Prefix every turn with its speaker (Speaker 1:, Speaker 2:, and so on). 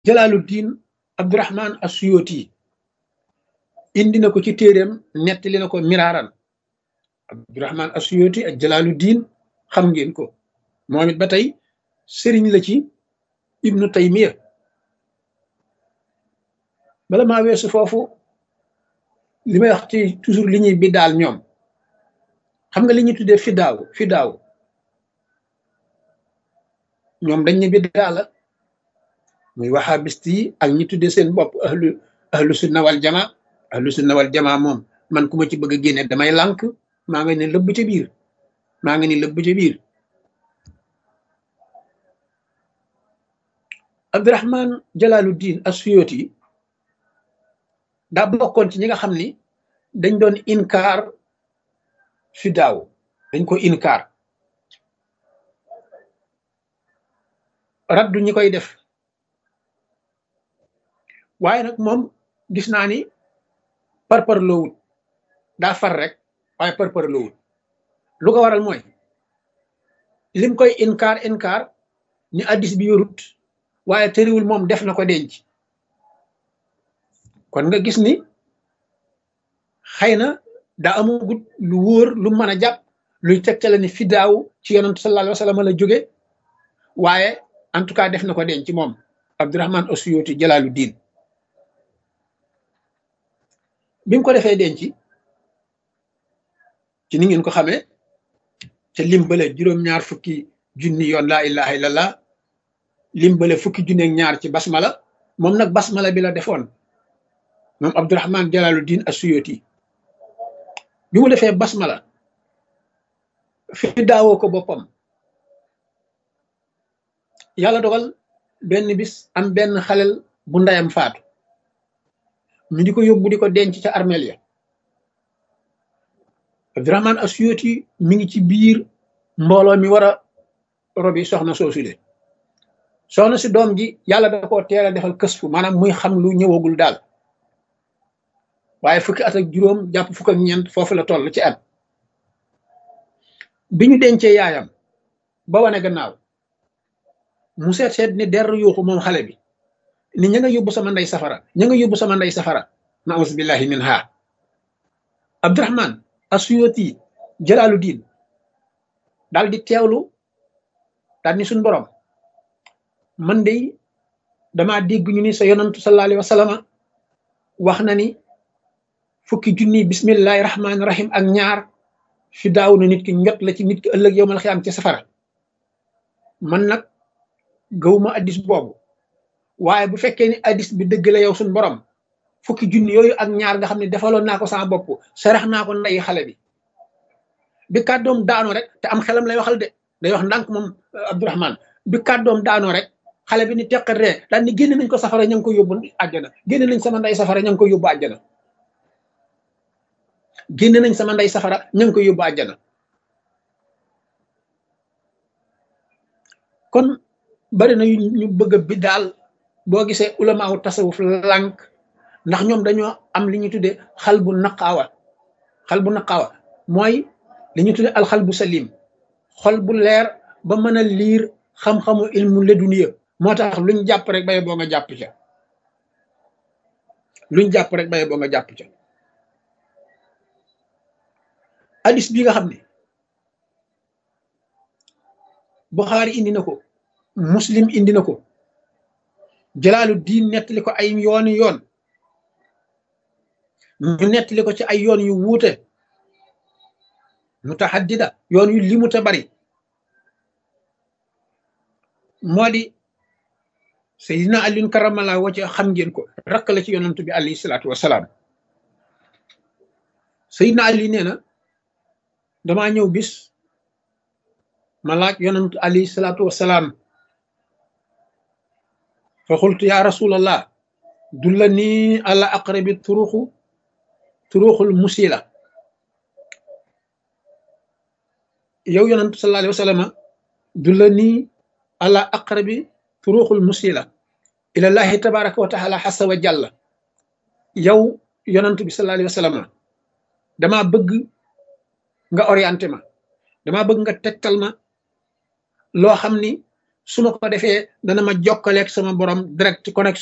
Speaker 1: jalaaluddin abdurahman asuyoti indi na ko ci téeréem nettali na ko miraaran abdurahman asuyoti ak jalaaluddin xam ngeen ko moom it ba tey sëriñ la ci ibnu taymiya bala maa weesu foofu li may wax ci toujours li ñuy bi daal ñoom xam nga li ñuy tuddee fidaaw fidaaw ñoom dañ ne bi daala muy wahabist yi ak ñi tuddee seen bopp ahlu ahlu sunna wal jama ahlu sunna wal jama moom man ku ma ci bëgg a génne damay lànk maa ngi ne lëbb ca biir maa ngi ni lëbb ca biir abdurahman jalaluddin asuyoti daa bokkoon ci ñi nga xam ni dañ doon inkaar fi daaw dañ ko inkaar raddu ñi koy def waaye nag moom gis naa ni parpar loowut daa far rek waaye parpar loowut lu ko waral mooy lim koy inkaar inkaar ni addis bi yorut waaye tëriwul moom def na ko denc kon nga gis ni xëy na daa amagut lu wóor lu mën a jàpp luy tegtale ni fidaaw ci yonent sallallahu alayhi wa sallam la jóge waaye en tout cas def na ko denc moom abdurahman asuyoti jalaaluddin bi mu ko defee denc ci ni ngeen ko xamee te limbale juróom-ñaar fukki junni yoon laa ilaha illallah limbale fukki junni ak ñaar ci basmala moom nag basmala bi la defoon moom abdurahman jalaaluddin asuyoti bi mu defee basmala fi daawoo ko boppam yàlla dogal benn bis am benn xalel bu ndeyam faatu ñu di ko yóbbu di ko denc ca armeel ya abdurahman asuyoti mi ngi ci biir mbooloo mi war a robi soxna soosule soxna si doom ji yàlla da koo teel a defal kësfu maanaam muy xam lu ñëwagul daal waaye fukki at ak juróom jàpp fukk ak ñeent foofu la toll ci at bi ñu dencee yaayam ba wane gannaaw mu seet seet ni der yuuxu moom xale bi ni ña nga yóbbu sama ndey safara ña nga yóbbu sama ndey safara naus billahi min ha abdurahman asuyoti jalaaluddin daal di teewlu daal ni suñ borom man de dama dégg ñu ni sa yonantu sallallahu alayhi wa sallam wax na ni fukki junni bismillahi rahmaani rahim ak ñaar fi daaw na nit ki njot la ci nit ki ëllëg yow mal xiyaam ci safara man nag gawuma addis boobu waaye bu fekkee ni addis bi dëgg la yow suñ borom fukki junni yooyu ak ñaar nga xam ne defaloon naa ko sama bopp sarax naa ko ndeyi xale bi bi kàddoom daanoo rek te am xelam lay waxal de day wax ndànk moom abdourahman bi kàddoom daanoo rek xale bi ni teqat ree daal ni génne nañ ko safara ña ngi ko yóbbu àjjana génne nañ sama ndey safara ña ngi ko yóbbu àjjana génne nañ sama ndey safara ña ngi ko yóbbu àjjana kon bari na ñu bëgg a bi daal boo gisee ulamaawu tasawuf lànk ndax ñoom dañoo am li ñu tuddee xal bu naqaawa xal bu naqaawa mooy li ñu tuddee alxal bu salim xol bu leer ba mën a liir xam-xamu ilmu leduniya moo tax luñ jàpp rek baye boo nga jàpp ca luñ jàpp rek baye boo nga jàpp ca hadis bi nga xam ne Buxaari indi na ko muslim indi na ko jalaalu diin nettali ko ay yooni yoon ñu nettali ko ci ay yoon yu wuute mutahaddida yoon yu limu te bari moo di Seydina Aliyun karamala wacce xam ngeen ko rakk la ci yonantu bi alayhi salaatu wasalaam Seydina Ali nee na damaa ñëw bis ma laaj yonantu alayhi salaatu wasalaam fa xultu ya rasulallah dulla nii ala aqrabi turuxu turuxul musila yow yonantu sallallahu alayhi wa sallam dulla nii ala aqrabi turuxul musila ilallahi tabaraka wa taala xasa wa jàlla yow yonantu bi sallallahu alayhi wa sallam dama bëgg nga orienté ma dama bëgg nga tegtal ma loo xam ni su ma ko defee dana ma jokkaleeg sama borom direct connexion